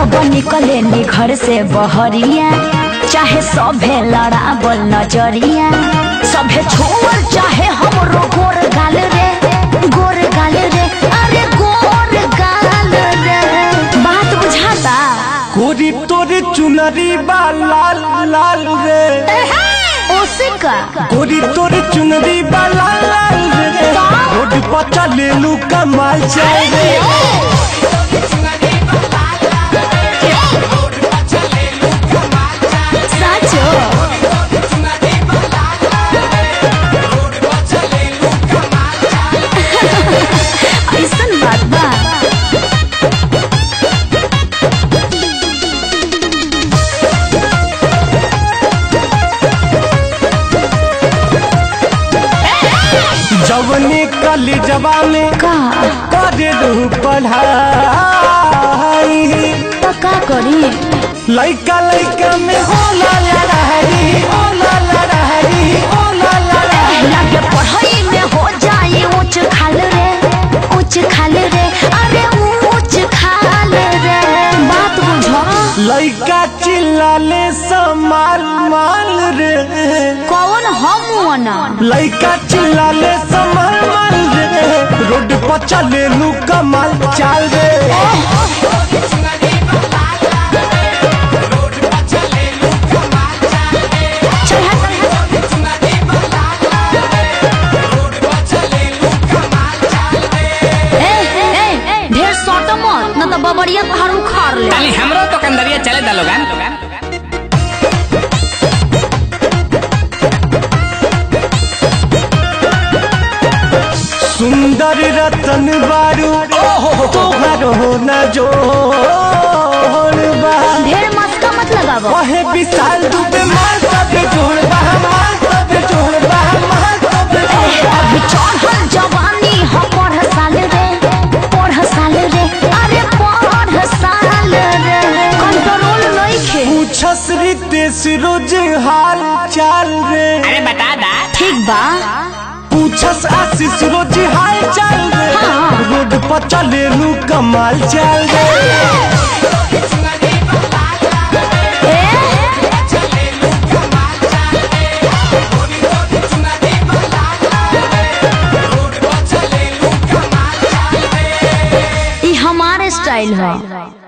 जब निकले नी घर से बहरिया चाहे सभे लड़ावल नजरिया सभे छोड़ चाहे हमरो गोर गाल रे गोर गाल रे अरे गोर गाल रे बात बुझाता कोरी तोरे चुनरी बा लाल लाल रे ओसे का कोरी तोरे चुनरी बा लाल लाल रे रोड पर चले लू कमाल जाए रे साचो ऐसन बात बा जवने कली जवा में का करे रहू पढ़ाई तो का करी लइका लइका में होला लड़ाई होला लड़ाई होला लड़ाई लगे पढ़ाई में हो जाए ऊंच खाल रे ऊंच खाल रे अरे ऊंच खाल रे बात बुझो लइका चिल्लाले समाल माल रे कौन हम ना लइका चिल्लाले समाल माल रे रोड पर चले लू कमाल चाल रे ए ए ढेर सट मत न तो बबरिया तोहर उखाड़ ले ताली हमरो तो कंदरिया चले दा लोगन सुंदर रतन बारू तोहर हो न जोड़ बा ढेर मस्का मत लगावो वहे विशाल दुबे मार तबे जोड़ बा मार तबे जोड़ बा मार तबे जोड़ बा। अभी चढ़ल जवानी हो पढ़ साल रे पढ़ साल रे अरे पढ़ साल रे कंट्रोल नइखे पूछस रितेश रोज हाल चाल रे अरे बता दा ठीक बा पूछस आशीष रोज हाल चाल रे हाँ। रोड पर चले लू कमाल चाल रे ई हमारे स्टाइल है